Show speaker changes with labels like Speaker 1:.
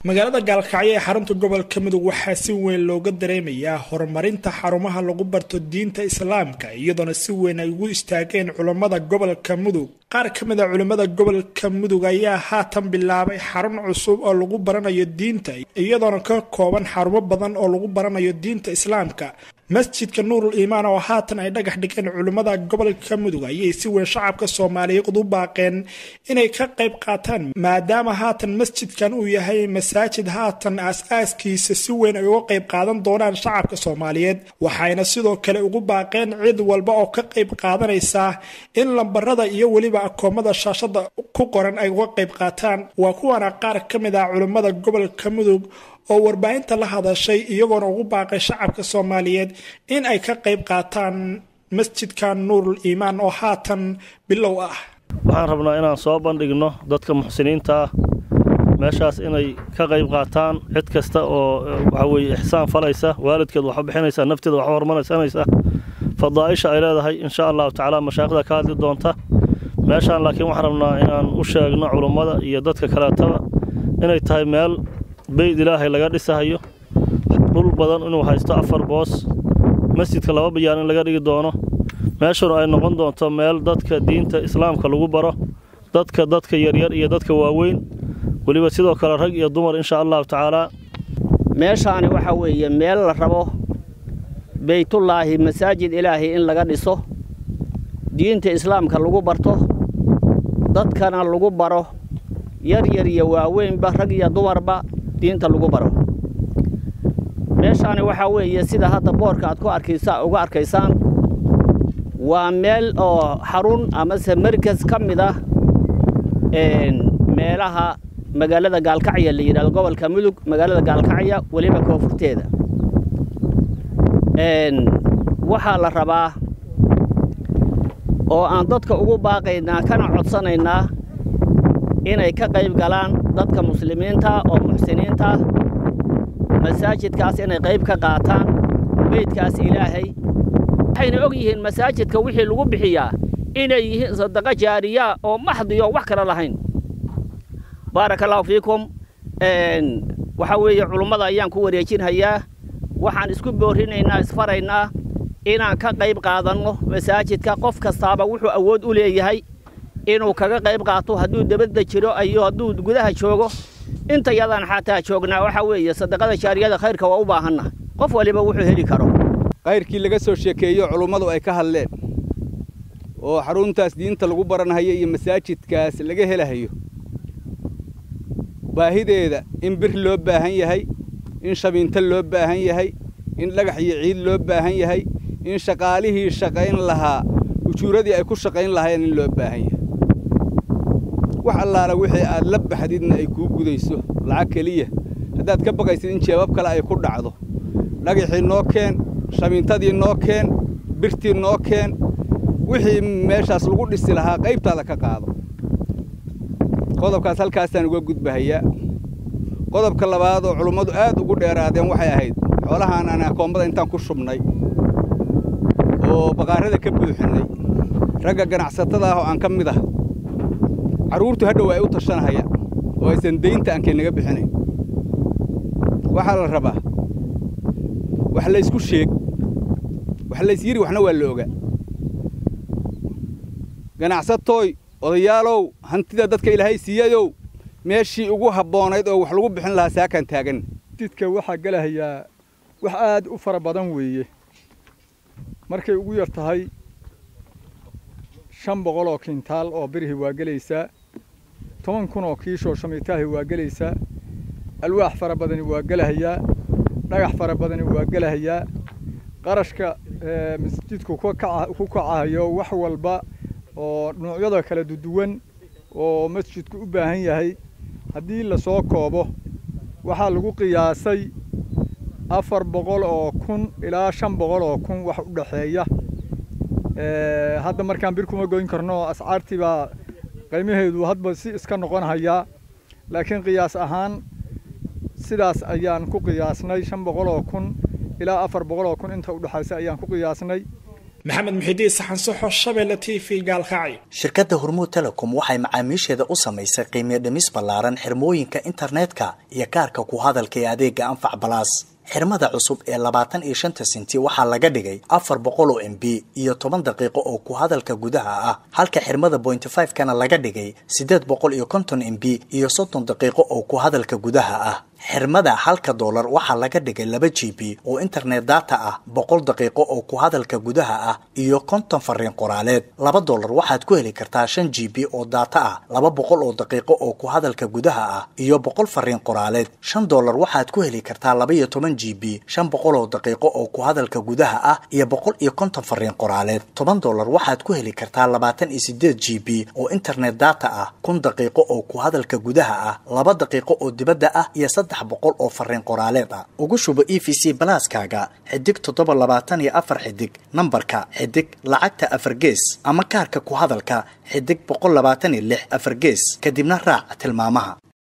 Speaker 1: magaalada gaalkacyo ee xarunta gobolka mudug waxaa si weyn looga dareemayaa horumarinta xarumaha lagu barto diinta islaamka iyadoona si weyn ay ugu istaageen culammada gobolka mudug qaar ka mid a culimmada gobolka mudug ayaa haatan bilaabay xarun cusub oo lagu baranayo diinta iyadoona ka kooban xarumo badan oo lagu baranayo diinta islaamka masjidka nuurul iimaan oo haatan ay dhagax dhigeen culimmada gobolka mudug ayay si weyn shacabka soomaaliyeed u baaqeen inay ka qayb qaataan maadaama haatan masjidkan uu yahay masaajid haatan aas-aaskiisa si weyn ay uga qayb qaadan doonaan shacabka soomaaliyeed waxayna sidoo kale ugu baaqeen cid walba oo ka qayb qaadanaysa in lambarada iyo weliba akoomada shaashada ku qoran ay uga qayb qaataan waa kuwana qaar ka mid ah culimmada gobolka mudug oo warbaahinta la hadashay iyagoona ugu baaqay shacabka soomaaliyeed in ay ka qayb qaataan masjidka nuurul iimaan oo haatan bilow ah
Speaker 2: waxaan rabnaa inaan soo bandhigno dadka muxsiniinta ah meeshaas inay ka qayb qaataan cid kasta oo waxa weye ixsaan falaysa waalidkeed waxu bixinaysa nafteeda waxu horumarsanaysa fadaa'isha ay leedahay insha allahu tacaala mashaayikhda ka hadli doonta meeshaan laakiin waxaan rabnaa inaan u sheegno culummada iyo dadka kaleetaba inay tahay meel beyd ilaahay laga dhisahayo dhul badan inuu haysto afar boos masjidka laba bayaan in laga dhigi doono meeshuna ay noqon doonto meel dadka diinta islaamka lagu baro dadka dadka yaryar iyo dadka waaweyn weliba sidoo kale rag iyo dumar insha allahu tacaalaa
Speaker 3: meeshaani waxaa weeye meel la rabo beytullaahi masaajid ilaahay in laga dhiso diinta islaamka lagu barto dadkana lagu baro yar yar iyo waaweynba rag iyo dumarba diinta lagu baro meeshaani waxaa weeye sida hadda boorka aad ku arkaysa uga arkaysaan waa meel oo xarun amase markas ka mid ah meelaha magaalada gaalkacya la yidhahdo gobolka mudug magaalada gaalkacya weliba koonfurteeda waxaa la rabaa oo aan dadka ugu baaqaynaa kana codsanaynaa inay ka qayb galaan dadka muslimiinta oo muxsiniinta masaajidkaas inay qayb ka qaataan beydkaas ilaahay waxayna og yihiin masaajidka wixii lagu bixiyaa inay yihiin sadaqo jaariya oo maxdiyo wax kale lahayn baaraka allahu fiikum waxaa weeye culummada ayaan ku wareejinhayaa waxaan isku boorinaynaa isfaraynaa inaan ka qayb qaadanno masaajidka qof kastaaba wuxuu awood u leeyahay inuu kaga qayb qaato hadduu dabadda jiro iyo hadduu gudaha joogo inta yadaan xataa joognaa waxaa weeye sadaqada jaariyada khayrka waa u baahanna qof waliba wuxuu heli karo
Speaker 4: kayrkii laga soo sheekeeyo culummadu ay ka hadleen oo xaruntaas diinta lagu baranhayo iyo masaajidkaas laga helahayo baahideeda in bir loo baahan yahay in shabiinto loo baahan yahay in dhagax iyo ciid loo baahan yahay in shaqaalihii shaqayn lahaa ujuuradii ay ku shaqayn lahaayeen in loo baahan yahay wax allaala wixii aad la baxdidna ay kuu gudayso lacag keliya haddaad ka baqaysid in jeebab kale ay ku dhacdo dhagaxii noo keen shabiintadii noo keen birtii noo keen wixii meeshaas lagu dhisi lahaa qaybtaada ka qaado qodobkaas halkaasaan uga gudbahayaa qodobka labaad oo culummadu aad ugu dheeraadeen waxay ahayd xoolahaan aan akoommada intaan ku shubnay oo baqaarada ka buuxinnay ragga ganacsatada ah oo aan ka mid ah carruurtu hadhow ay u tashanahayaan oo aysan daynta aankay naga bixinayn waxaa la rabaa wax laysku sheeg wax laysyiri waxna waa la ogaa ganacsatooy odayaalow hantida dadka ilaahay siiyayow meeshii ugu habboonayd oo wax lagu bixin lahaa saakaan taagan
Speaker 5: jidka waxaa gelahayaa wax aad u fara badan weeye markay ugu yar tahay shan boqol oo kintaal oo birhi waa gelaysaa toban kun oo kiishoo shamiitaahi waa gelaysaa alwaax fara badani waa gelahayaa dhagax fara badani waa gelahayaa qarashka masjidku ku kacahayo wax walba oo noocyada kala duwan oo masjidku u baahan yahay haddii lasoo koobo waxaa lagu qiyaasay afar boqol oo kun ilaa shan boqol oo kun wax u dhexeeya hadda markaan bir kuma goyn karno ascaartii baa qiimaheedu hadba si iska noqon hayaa laakiin qiyaas ahaan sidaas ayaan ku qiyaasnay shan boqol oo kun ilaa afar boqol oo kun inta u dhexaysa ayaan ku qiyaasnay
Speaker 1: maxamed muxidiin saxansoxo shabeelle t v gaalkacyo
Speaker 6: shirkadda hormuud telecom waxay macaamiisheeda u samaysay qiimiyo dhimis ballaaran xirmooyinka internetka iyo kaarka ku hadalka ee adeega anfac balaas xirmada cusub ee labaatan iyo shanta senti waxaa laga dhigay afar boqol oo m b iyo toban daqiiqo oo ku hadalka gudaha ah halka xirmada bointy five kana laga dhigay siddeed boqol iyo konton m b iyo soddon daqiiqo oo ku hadalka gudaha ah xirmada halka doolar waxaa laga dhigay laba g b oo internet data ah boqol daqiiqo oo ku hadalka gudaha ah iyo konton fariin qoraaleed laba doolar waxaad ku heli kartaa shan g b oo data ah laba boqol oo daqiiqo oo ku hadalka gudaha ah iyo boqol fariin qoraaleed shan doolar waxaad ku heli kartaa laba iyo toban g b shan boqol oo daqiiqo oo ku hadalka gudaha ah iyo boqol iyo konton fariin qoraaleed toban doolar waxaad ku heli kartaa labaatan iyo sideed g b oo internet data ah kun daqiiqo oo ku hadalka gudaha ah laba daqiiqo oo dibadda ah iyo boqol oo fariin qoraaleed ah ugu shubo e v c balaaskaaga xidig toddoba labaatan iyo afar xidig nambarka xidig lacagta afar gees ama kaarka ku hadalka xidig boqol labaatan iyo lix afar gees kadibna raac tilmaamaha